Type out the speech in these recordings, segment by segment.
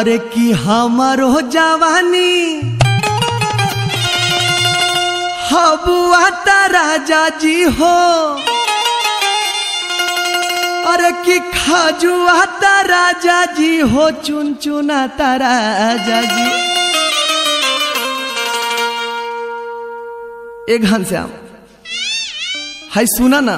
अरे की हमारो जवानी हबुआ ता राजा जी हो अरे की खाजुआ ता राजा जी हो चुन चुना ता राजा जी एक घनश्याम हाय सुना ना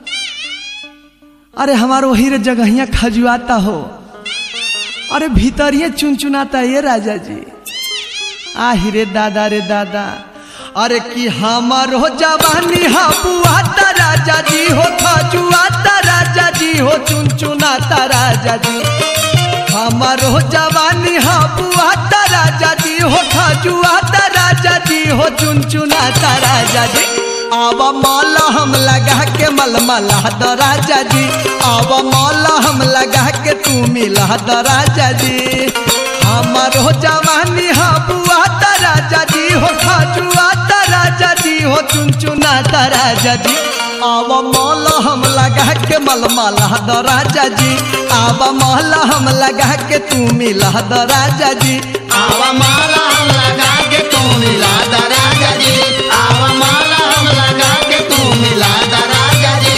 अरे हमारो वही रे जगहिया खजुआता हो अरे भीतरिए चुनचुनाता ये राजा जी आहि रे दादा रे दादा अरे कि हमारो जवानी हबुआता राजा जी हो खजुआता राजा जी हो चुनचुनाता राजा जी हमारो जवानी हबुआता राजा जी हो खजुआता राजा जी हो चुनचुनाता राजा जी आव मौला हम लगा के मलमला द राजा जी आव मौला हम लगा के तू मिला द राजा जी हमारो जवानी हबुआ ता राजा जी हो खजुआ ता राजा जी हो चुनचुना ता राजा जी आव मौला हम लगा के मलमला द राजा जी आव मौला हम लगा के तू मिला द राजा जी आवा माला हम लगा के तू मिला दा राजा जी आवा माला हम लगा के तू मिला दा राजा जी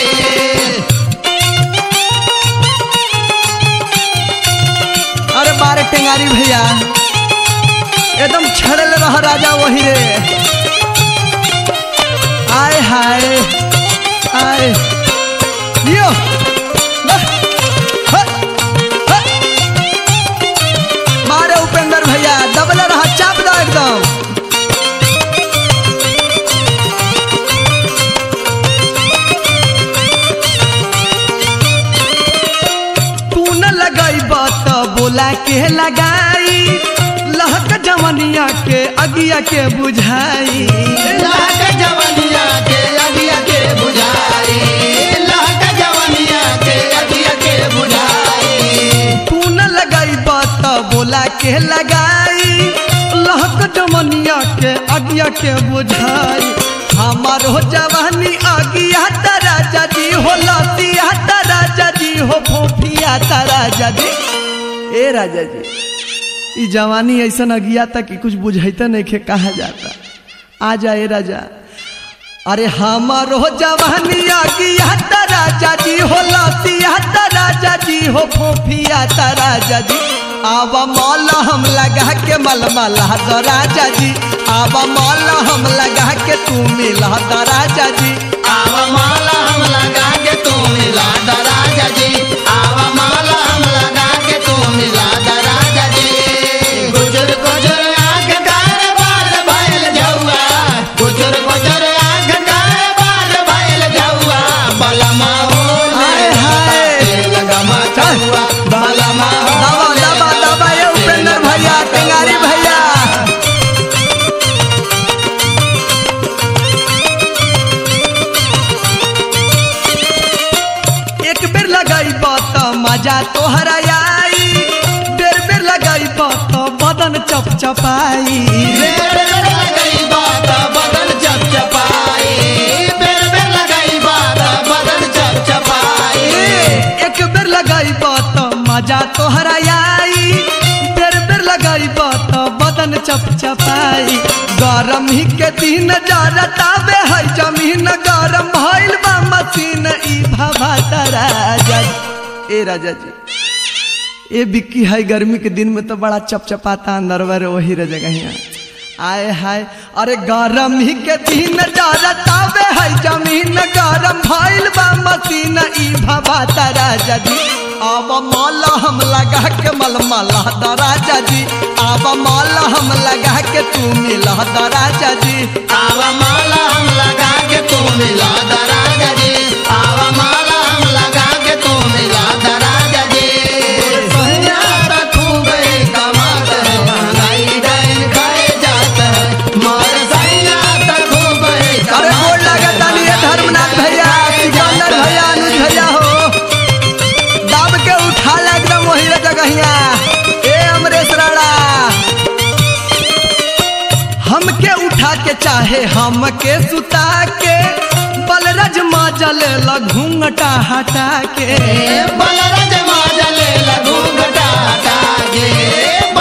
अरे बारे टेंगारी भैया एकदम छड़ल रह राजा वही रे आय हाय आय यो वाह, ह, ह। मारे उपेंद्र भैया दबल रहा चाप दो एकदम तू न लगाई बात बोला के लगाई लहक जवनिया के अगिया के बुझाई लाग जवनिया के अगिया के बुझाई लाग जवनिया के अगिया के बुझाई तू न लगाई बात बोला के लगाई लहक जवनिया के अगिया के बुझाई हमारो जवानी अगिया ता राजा जी हो लतिया ता राजा जी हो फोफिया ता राजा जी ए राजा जी ई जवानी ऐसा अगिया था कि कुछ बुझाइता नहीं खे कहा जाता आ जा ए राजा अरे हमारो जवानी अगिया ता राजा जी हो लतिया ता राजा जी हो फोफिया ता राजा जी आवा मौला हम लगा के मलमला द राजा जी आवा मौला हम लगा के तू मिला द राजा जी आवा माला हम लगा के तू मिला दा राजा जी आवा माला हम लगा के तू मिला दा राजा जी गुजर गुजर आंख कार बाल भैल जौआ गुजर गुजर आंख कार बाल भैल जौआ बलमा हो हाय, हाय। लगमा चौआ बलमा हो दबा दबा दबा ये उपेंद्र भैया टेंगारी भैया एक बेर लगाई बात मजा तोहरा आई बेर बेर लगाई बात बदन चपचपाई बेर बेर लगाई बात बदन चपचपाई बेर बेर लगाई बात बदन चपचपाई एक बेर लगाई बात मजा तोहरा आई बेर बेर लगाई बात बदन चपचपाई गरम ही के दिन जरतावे है जमीन गरम भइल बा मशीन ई भभा राजा जी। ए राजा जी ए बिक्की है गर्मी के दिन में तो बड़ा चपचपाता अंदरवर वही रह जगह आए हाय अरे गरम ही के दिन जरतावे है जमीन गरम भइल बा मशीन ई भभा राजा जी अब मौला हम लगा के मलमला द राजा जी अब मौला हम लगा के तू मिला द राजा जी आवा माला हम लगा के तू मिला दा राजा जी आवा माला हम लगा के तू मिला दा राजा जी सोनिया तो खूब ही कमाता है महंगाई डाइन खाए जाता है मोर सैया तो खूब ही अरे गोड़ लगा तानी ये धर्मनाथ भैया सिकंदर भैया अनुज भैया हो दब के उठा ला एकदम वही रे जगहिया ए अमरेश राणा हमके उठा के चाहे हमके सुता के बलरज माजल घूंघटा हटा के बलरज माजले लगू घटा हटा गे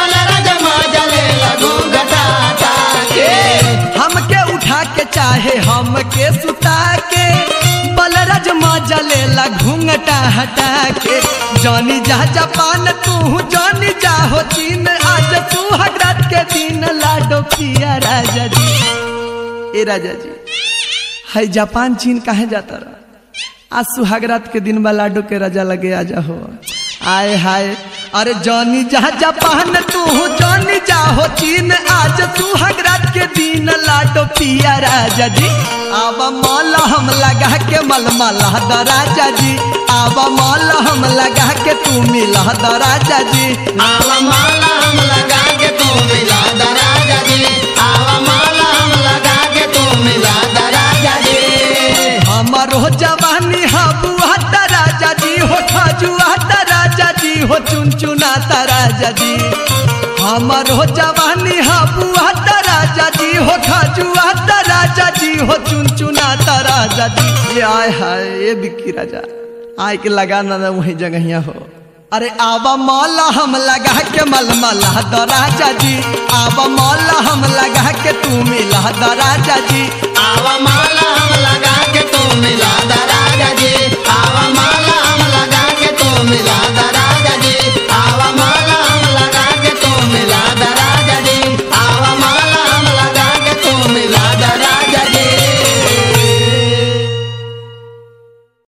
के चाहे हम के सुता के बलराज मजा लेला घूंघटा हटा के जानी जा जापान तू जानी जा हो चीन आज सुहागरात के दिन लाडो पिया राजा जी ए राजा जी है जापान चीन काहे जाता रहा आज सुहागरात के दिन बा लाडो के राजा लगे आजा हो आए हाय अरे जानी जा जापान तू जानी जा हो चीन आज सुहागरात के दिन लाडो पिया राजा जी आवा मौला हम लगा के मलमला द राजा जी आवा मौला हम लगा के तू मिला द राजा जी आवा माला हम लगा के तू मिला द राजा जी आवा माला हम लगा के तू मिला द राजा जी हमारो जवानी हबुआ ता राजा जी हो खजुआ ता राजा जी हो चुनचुना ता राजा जी हमारो जवानी हबुआ ता राजा जी हो खजुआ ता राजा जी हो चुनचुना ता राजा जी ये आय हाय ये बिक्की राजा आय के लगा ना ना वही जगहिया हो अरे आवा मौला हम लगा के मलमला द राजा जी आवा मौला हम लगा के तू मिला द राजा जी आवा माला हम लगा के तू मिला